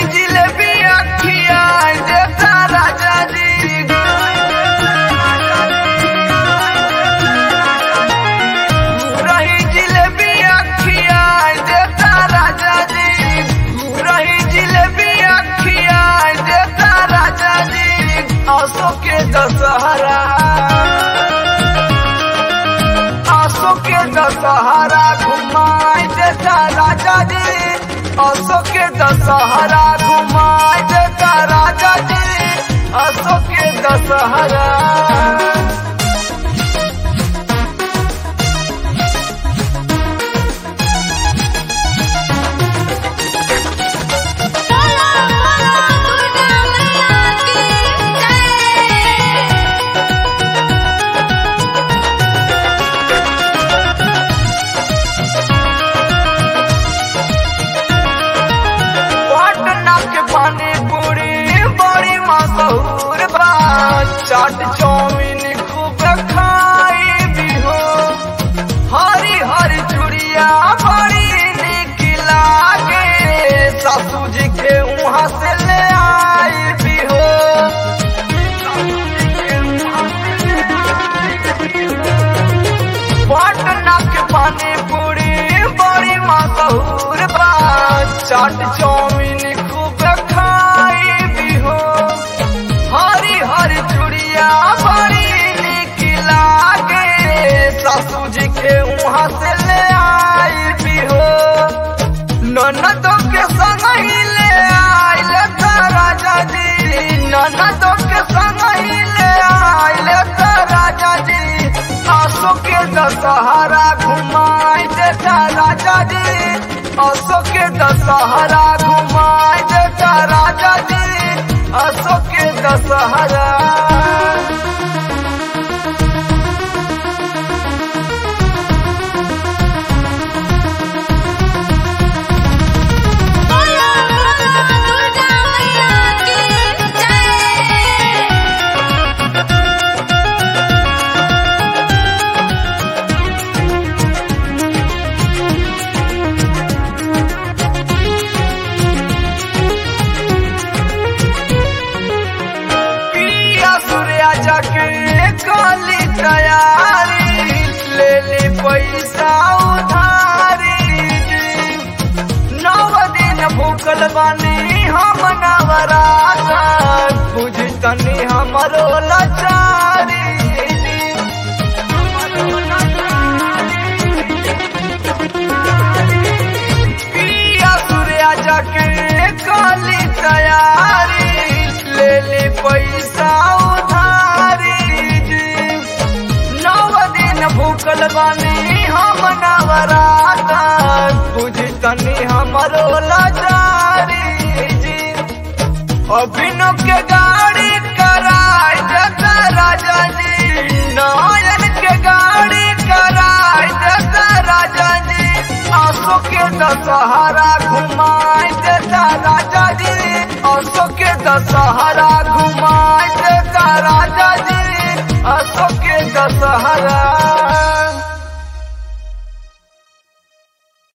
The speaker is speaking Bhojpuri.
जिलेबी अखिया देता राजा जी रही जिलेबी अखिया देता राजा जी रही जिलेबी अखिया देता राजा जी आसो के दशहरा आसो के दशहरा घुमाई देता राजा जी आसो के दशहरा घुमाई देता राजा जी आसो के दशहरा बोलो बोलो दुर्गा मैया की जय पटना के पानी पूरी बड़ी मशहूर बा चाट चाउमीन खूब खाई भी हो हरी हरी चूड़िया बड़ी निक लागे सासू जी के वहाँ से ले आई भी हो पटना के पानी पूरी बड़ी मशहूर बा चाट चाउमीन खूब खाई भी हो हरी हरी चूड़िया बड़ी निक लागे सासू जी के वहाँ से ले आई भी हो ननदों के संग ही ले आइल त राजा जी ननदों के संग ही ले आइल त राजा जी आसो के दशहरा घुमाई देता राजा जी आसो के दशहरा घुमाई देता राजा जी आसो के दशहरा बोलो बोलो दुर्गा मैया की जय पिया सूर्या जाके काली तैयारी ले ले पैसा उधारी नव दिन भूखल बानी हम नवराता बुझ तनी हमरो लाचारी पिया सूर्या जाके काली तैयारी ले ले पैसा उधारी नव दिन भूखल बानी हम नवराता बुझ तनी हमरो लाचारी अभिनव के गाड़ी कराई देता राजा जी नयन के गाड़ी कराई देता राजा जी आंसू के दशहरा घुमाई देता राजा जी आंसू के दशहरा घुमाई देता राजा